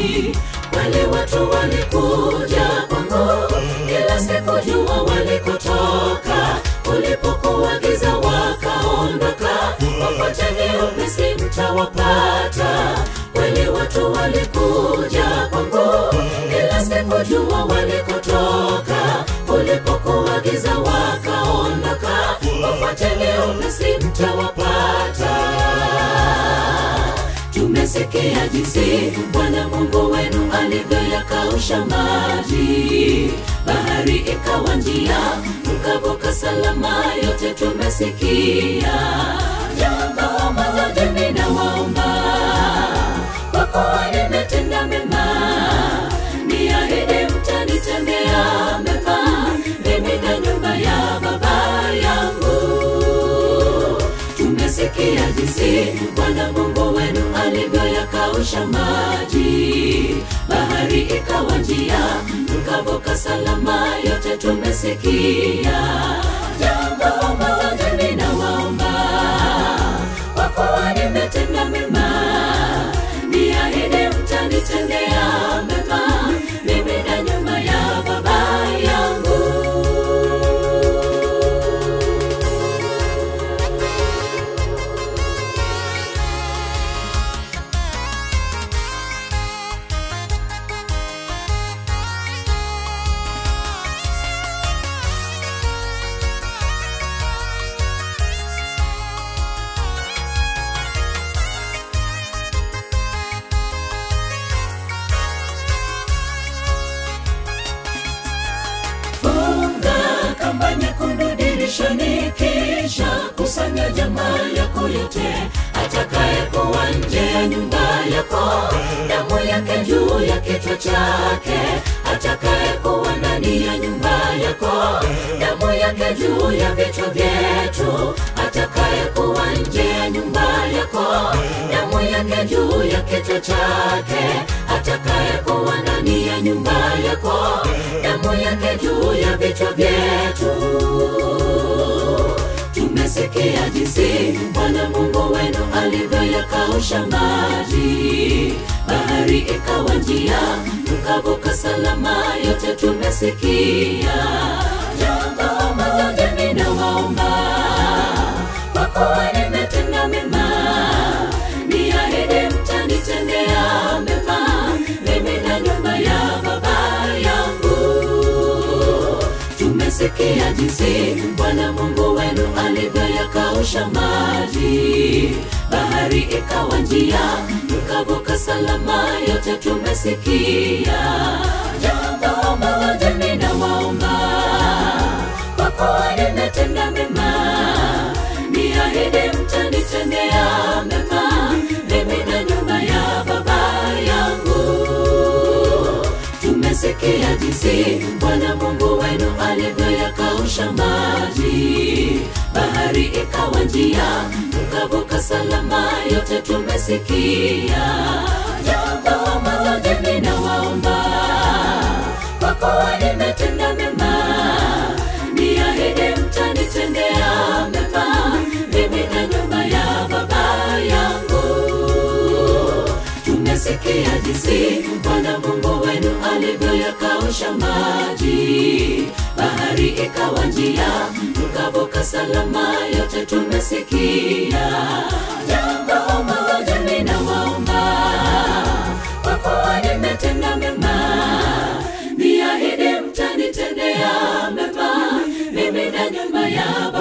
maji. Kweli watu walikuja kwangu, ila sikujua walikotoka. Ulipokuwa giza wakaondoka, wafuateni upesi mtawapata. Kweli watu walikuja kwangu, ila sikujua walikotoka. Ulipokuwa giza wakaondoka, wafuateni upesi mtawapata. Tumesikia jinsi Bwana Mungu wenu alivyoyakausha maji, bahari ikawa njia, mkavuka salama. Yote tumesikia. Jambo moja je, ninawaomba, kwa kuwa nimetenda mema, niahidi mtanitendea mema, mimi na nyumba ya baba yangu tumesikia jinsi Bwana Mungu wenu alivyoyakausha maji, bahari ikawa njia, mkavuka salama. Yote tumesikia. Jambo moja je, ninawaomba, kwa kuwa nimetenda mema, niahidi mtanitendea mema, mimi na nyumba ya baba yangu. Funga kamba nyekundu dirishani, kisha kusanya jamaa yako yote, atakaye kuwa nje ya nyumba yako, damu yake juu ya kichwa chake, atakaye kuwa ndani ya nyumba yako, damu yake juu ya vichwa vyetu, atakaye kuwa nje ya nyumba yako, damu yake juu ya kichwa chake, atakaye kuwa ndani ya nyumba yako, damu yake juu ya vichwa vyetu. Tumesikia jinsi Bwana Mungu wenu alivyoyakausha maji, bahari ikawa njia, mkavuka salama. Yote tumesikia. Jambo moja je, ninawaomba, kwa kuwa nimetenda mema, niahidi mtanitendea mema, mimi na nyumba ya baba yangu tumesikia jinsi Bwana Mungu wenu alivyoyakausha maji, bahari ikawa njia, mkavuka salama. Yote tumesikia. Jambo moja ninawaomba, kwa kuwa nimetenda mema, niahidi mtanitendea mema, mimi na nyumba ya baba yangu tumesikia jinsi Bwana Mungu wenu alivyoyakausha maji, bahari ikawa njia, mkavuka salama. Yote tumesikia. Jambo moja ninawaomba, kwa kuwa nimetenda mema, niahidi mtanitendea mema, mimi na nyumba ya baba yangu tumesikia jinsi Bwana Mungu wenu alivyoyakausha maji, bahari ikawa njia, mkavuka salama. Yote tumesikia. Jambo moja ninawaomba, kwa kuwa nimetenda mema, niahidi mtanitendea mema, mimi na nyumba ya